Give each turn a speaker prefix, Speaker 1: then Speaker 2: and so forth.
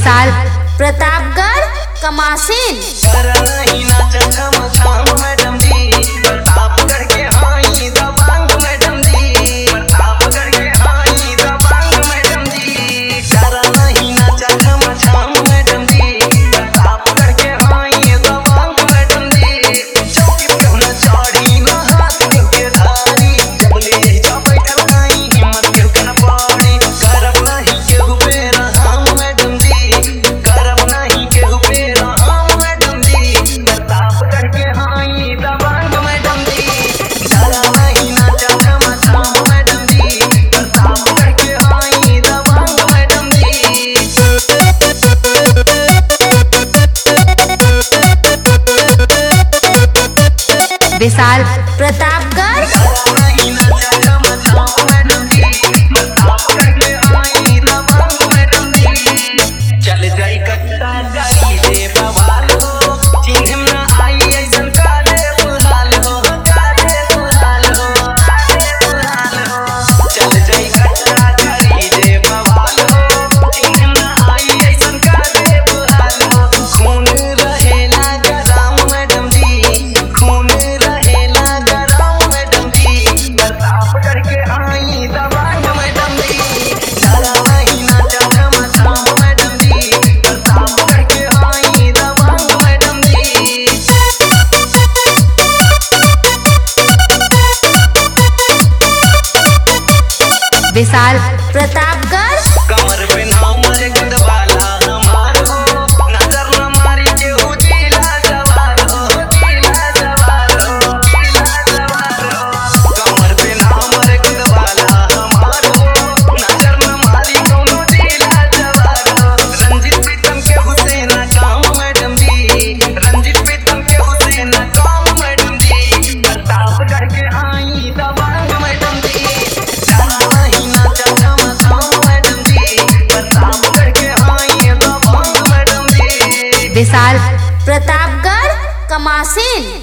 Speaker 1: विशाल प्रतापगढ़ कमासिन
Speaker 2: करही नाचत हम शाम मैडम जी प्रतापगढ़ के हाई दबांग मैडम जी प्रतापगढ़ के हाई दबांग मैडम जी करही नाचत हम शाम मैडम जी प्रतापगढ़ के हाई दबांग मैडम जी चौकी पे न चढ़ी न हाथ के धारी जबले जा बैठल नहीं हिम्मत के कन पड़ी करब नहीं केहू पे रहम मैडम जी करब नहीं केहू पे रहम मैडम जी प्रतापगढ़ के हाई दबांग मैडम जी डरा नहीं नाचत हम शाम मैडम जी प्रतापगढ़ के हाई दबांग मैडम जी
Speaker 1: विशाल प्रतापगढ़
Speaker 2: चल जाई कट्टा गाड़ी रे बवाल हो चिन्ह में आई ऐसन काले बुलाल हो काले बुलाल हो काले बुलाल हो चल जाई कट्टा गाड़ी रे बवाल हो चिन्ह में आई ऐसन काले बुलाल हो खून रहेला गरम मैडम जी खून रहेला गरम मैडम जी प्रताप करके आई दबांग मैडम जी डरा नहीं नाचत हम शाम मैडम जी प्रताप करके आई दबांग मैडम जी
Speaker 1: विशाल प्रतापगढ़
Speaker 2: कमर पे नाम मरे गंदवाला हमार हो नजर न मारी के हो जिला जवार हो जिला जवार हो जिला जवार हो कमर पे नाम मरे गंदवाला हमार हो नजर न मारी कोनो जिला जवार हो रंजित प्रीतम के हुसैन काम मैडम जी रंजित प्रीतम के हुसैन काम मैडम जी प्रतापगढ़ के आई दबांग मैडम जी जाना नहीं नाचत हम शाम मैडम जी प्रतापगढ़ के आई दबांग मैडम जी
Speaker 1: विशाल प्रतापगढ़ कमासिन